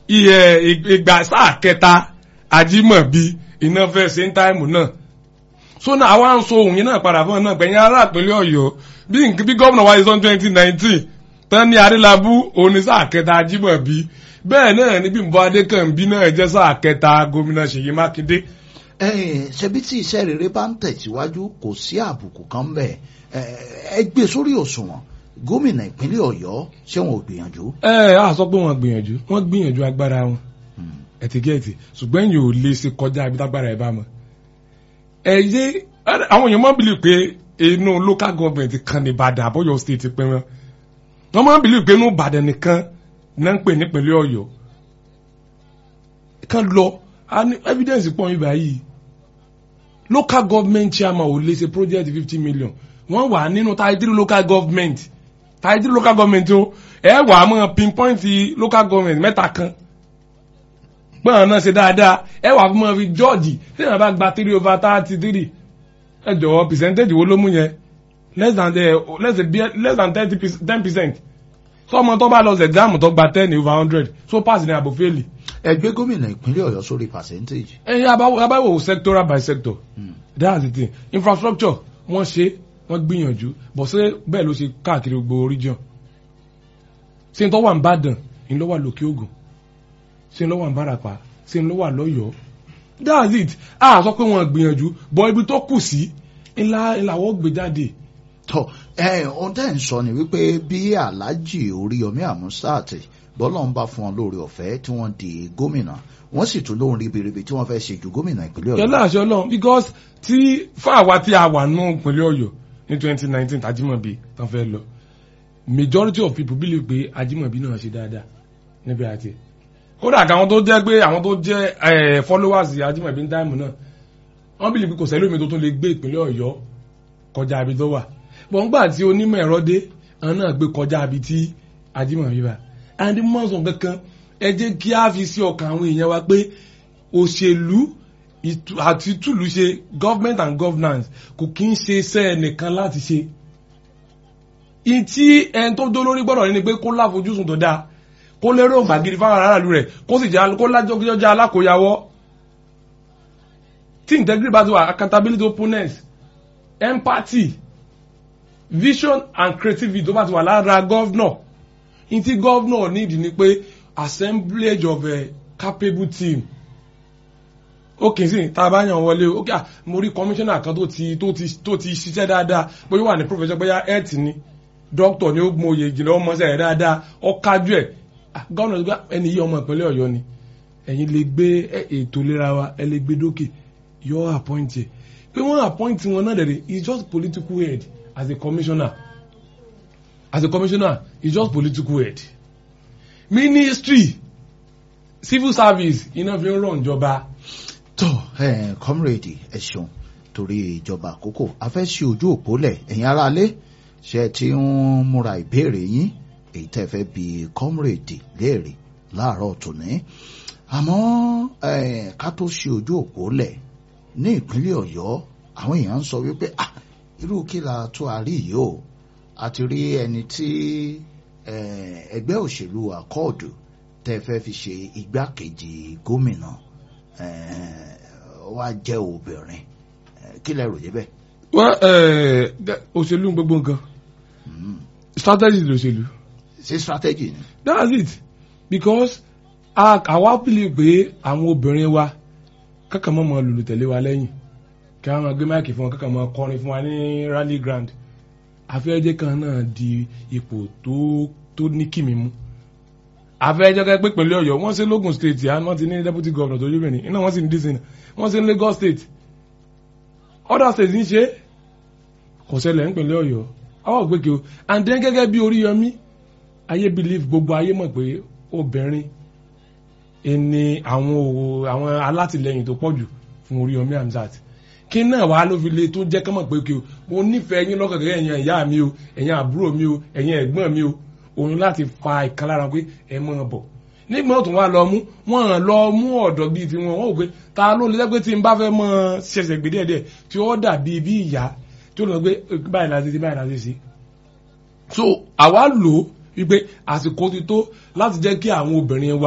iye ìgbà sáà kẹta Ajímọ̀bí iná fẹ́ ṣe ń táìmù náà so náà àwa ń so òun yẹn náà padà fún ọ náà gbẹ̀yìn ará ìpínlẹ̀ Ọ̀yọ́ bí nk- bí gómìnà wáyé sọ́n twenty nineteen tán ní Adélábù òun ní sáà kẹta Ajímọ̀bí bẹ́ẹ̀ náà ní Bímbọ́ Adékànbí náà jẹ́ sáà kẹta gómìnà Ṣèyí Mákindé ẹ̀yin ṣebí tí iṣẹ́ rere bá ń tẹ̀síwájú kò sí àbùkù kan bẹ́ẹ̀ ẹ gbé sórí òṣùwọ̀n gómìnà ìpínlẹ̀ Ọ̀yọ́ ṣé wọn ò gbìyànjú. ẹ á sọ pé wọ́n gbìyànjú wọ́n gbìyànjú agbára wọn ẹtìgẹ́ẹ̀tì ṣùgbọ́n ẹ̀yìn ò lè ṣe kọjá ibi tágbára ẹ̀ bá mọ̀ ẹ yé àwọn èèyàn máa ń bìlì pé inú local government kan ní Ìbàdàn àbọ̀yọ̀ state pé wọn wọ́n máa ń bìlì pé inú Ìbàdàn nìkan náà ń pè nípínlẹ̀ Ọ̀yọ́ kan lọ a ní evidence pọ̀ yín báyìí local government chairman ò lè ṣe project fifty million wọ́n wà nínú thirty three local government thirty three local government o ẹ wà á mọ̀ pinpoint local government mẹ́ta kan gbọ́n náà ṣe dáadáa ẹ wà fún mọ́ fi jọ́ọ̀jì tí èèyàn bá gba three over thirty three ẹ jọ̀wọ́ percentage wo ló mú yẹn less than the less than less than thirty ten percent sọmọ tó bá lọ sí exam tó gba ten over hundred so pass ní àbò fẹ́ẹ̀lì. ẹ gbé gómìnà ìpínlẹ̀ Ọ̀yọ́ sórí percentage. ẹyin abáwò sectoral by sector that's the thing infrastructure wọ́n ṣe wọ́n gbìyànjú bọ̀ ṣé bẹ́ẹ̀ ló ṣe káàkiri gbogbo region ṣé n tó wà ní Ìbàdàn ń lọ wà lókè Ògùn ṣé n lọ wà ní Ìbàràpá ṣé n lọ wà lọ́yọ̀ọ́ that's it a sọ pé wọ́n gbìyànjú bọ̀ ibi tó kù sí ńlá ìlàwọ́ gbé jáde. tọ ẹ ohun tẹ́ ń sọ ni wípé bí Alhaji Oríyọmí Àmúsàt bọ́lá ń bá fún wọn lórí ọ̀fẹ́ tí wọ́n di gómìnà wọ́n sì tún lóhun ribiribi tí wọ́n fẹ́ ṣe ju gómìnà ìpínlẹ̀ Ọ̀yọ́. yọlá àṣọ Ọlọ́run because tí fáwa tí a wà nù ìpínlẹ̀ Ọ̀yọ́ ní twenty nineteen Ajímọ̀bí tán fẹ́ lọ majority of people believe pé Ajímọ̀bí náà ṣe dáadáa níbi àti kódà àwọn tó jẹ́ pé àwọn tó jẹ́ followers Ajímọ̀bí ní táìmù náà wọ́n believe pé kò sẹ́lómi tó tún lè gbé ìpínlẹ̀ Ọ̀yọ́ kọjá ibi tó wà bọ̀ ńgbà tí onímọ̀ ẹ̀rọ dé àwọn náà gbé kọjá ibi tí Ajímọ̀bí wà and mọ̀sán kankan ẹ jẹ́ kí a fi sí ọkàn àwọn èèyàn wa pé òṣèlú àti túlù ṣe government and governance kò kí ń ṣe iṣẹ́ ẹnìkan láti ṣe ìtí ẹni tó dó lórí gbọ́dọ̀ ní pé kó láfojúsùn tó dáa kó lérò gbàgìrì fáwọn aráàlú rẹ̀ kó sì jẹ́ kó lájọ́jọ́ alákòyàwó tí integrity bá ti wà accountability openness empathy vision and creativity tó bá ti wà lára governor ìtí governor need ni pé assemblage of a capable team ok sí tá a bá yàn wọlé ok ah mo rí commissioner kan tó ti tó ti tó ti ṣiṣẹ́ dáadáa bóyá wà ní professor bóyá health ni doctor ni ó mọ oyè ìjìnlẹ̀ ọmọ ṣe dáadáa ó kájú ẹ̀ gómìnà gbá ẹni yí ọmọ ìpínlẹ̀ ọ̀yọ́ ni ẹ̀yin lè gbé ètò ìlera wa ẹ lè gbé dókè yọ appoint ẹ̀ pé wọ́n appoint wọn náà dẹ̀rẹ̀ he is just political head as a commissioner as a commissioner he is just political head ministry civil service iná fi ń rọ̀ ìjọba tó ẹ kọmírèdì ẹ ṣeun torí ìjọba àkókò a fẹ́ ṣe ojú òpó lẹ̀ ẹ̀yin aráalé ṣe ti ń múra ìbéèrè yín èyí tẹ́ fẹ́ bi kọmírèdì léèrè láàárọ̀ tòní àmọ́ ká tó ṣe ojú òpó lẹ̀ ní ìpínlẹ̀ Ọ̀yọ́ àwọn èèyàn ń sọ wípé ah irú kí la tó a rí yìí o a ti rí ẹni tí ẹgbẹ́ òṣèlú àkọọdù tẹ́ fẹ́ fi ṣe igbákejì gómìnà wá jẹ́ obìnrin kí lẹ rò débẹ̀. wọ́n òṣèlú gbogbo nǹkan strategy lòṣèlú. ṣé strategy ni. that's it because àwa believe pé àwọn obìnrin wa kankan mọ́ mọ́ lùlù tẹ̀lé wa lẹ́yìn kí wọ́n máa gbé máìkì fún wọn kankan mọ́ kọrin fún wa ní rally ground afẹ́jẹ́ kan náà di ipò tó tó ní kìmí mú afẹ́jẹ́ kan pé pẹ̀lú ọ̀yọ́ wọ́n ṣe lógun state yà wọ́n ti ní deputy governor tó yóò iná wọ́n sì ní dísìn wọ́n ṣe ní Lagos state other states ń ṣe kò ṣẹlẹ̀ ń pẹ̀lú ọ̀yọ́ àwọn ògbéke o and then gẹ́gẹ́ bí Oríyọmí ayé believe gbogbo ayé mọ̀ pé obìnrin ẹni àwọn àwọn alátìlẹyìn tó pọ̀jù fún Oríyọmí Hamzat kí náà wàá ló fi le tó jẹ́ kọ́mọ̀ pé kí o mo nífẹ̀ẹ́ yín lọ́kàn gẹ́gẹ́ ẹ̀yin ìyá mi o ẹ̀yin àbúrò mi o ẹ̀yin ẹ̀gbọ́n mi o òun láti fa ìkan lára pé ẹ mọ̀ bọ̀ nígbà tó wà lọ mú wọn hàn lọ mú ọ̀dọ́ bíi tiwọn wọn ò pé ta ló lè pé tí n bá fẹ́ mọ ṣẹ̀ṣẹ̀ gbé díẹ̀díẹ̀ tí ó dàbí bí ìyá tí ó lọ pé báyìí láti ṣe báyìí láti ṣe. so àwa lò ó wípé àsìkò ti tó láti jẹ́ kí àwọn obìnrin wa